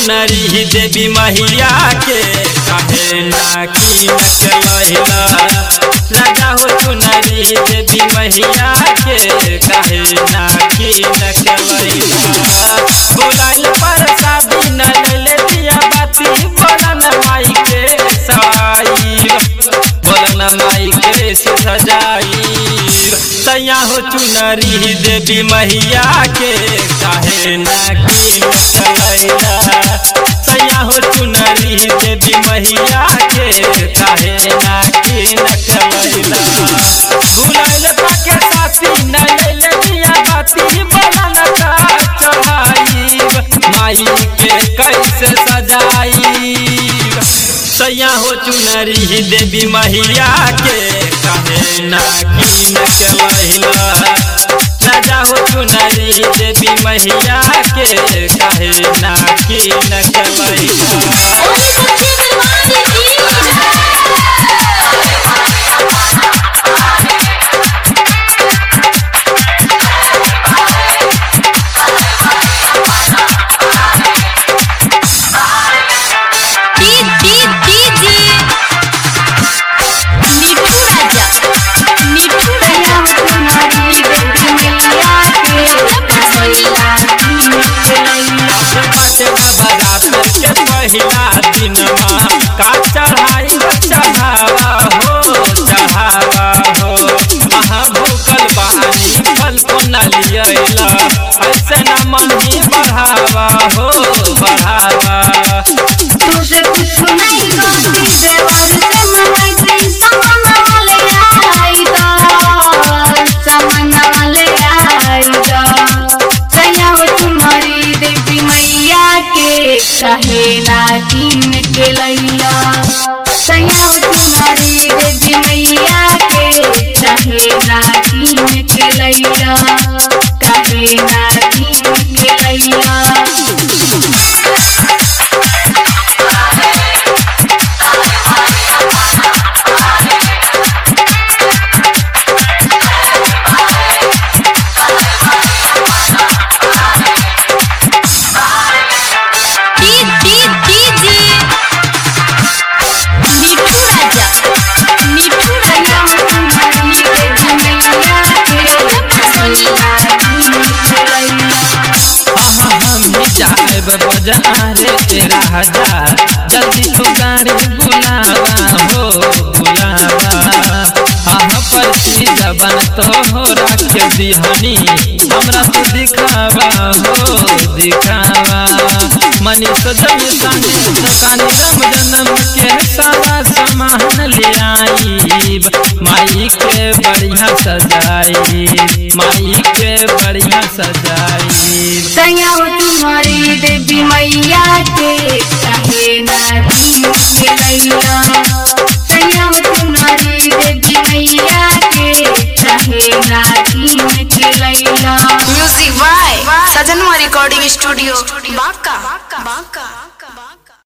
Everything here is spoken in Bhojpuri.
चुनरी देवी मैया के काहे ना की न चलहिला लगा हो चुनरी देवी मैया के काहे ना की न चलहिला बुलाइल पर शादी न ले दिया बाती बोलन माई के सवाई बोलन माई के सजाई सैया हो चुनरी देवी मैया के काहे ना की न चलैला सैया हो चुनरी देवी मैया के काहे ना की न चलैला बुलाइल पाके साथी न ले दिया बाती बोलन का चढ़ाई माई के कैसे सजाई सैया हो चुनरी देवी मैया के काहे ना की न चलहिला राजा हो चुनरी देवी मैया के काहे ना की न चलहिला ओही सच्ची दरबार की D D DJ Mithu Raja Mithu Raja तुम्हारी बेटी मैया के मैया बाटे नवरात्र के पहिला दिनमा का चढ़ाई चढ़ावा हो चढ़ावा हो अहाँ भूखल बानी फल को न लियला ऐसे न मनी बढ़ावा हो बढ़ावा तुझे कुछ नहीं कहती देवर से मंगाई सामान वाले आई दा सामान वाले आई दा सैया हो तुम्हारी देवी मैया के कहे ना तीन के लैया सैया हो तुम्हारी देवी मैया के कहे ना तीन के लैया कहे ना तीन के लैया D D DJ Mithu Raja Mithu Raja तुम्हारी बेटी मैया के हाँ हम ही जाएब बजारे तेरा हजार जल्दी तो गाड़ी बुलावा हो बुलावा आह परची जबन तो हो रख दिहनी हमरा तो दिखावा हो दिखावा मनी सजन सानी दुकानी रम जन्म के सारा सामान ले आईब माई के बढ़िया सजाई माई के बढ़िया सजाई सैया हो तुम्हारी देवी मैया के कहे ना तीन के लैया सैया हो तुम्हारी देवी मैया के कहे ना तीन के लैया म्यूजिक बाय सजनवा रिकॉर्डिंग स्टूडियो बांका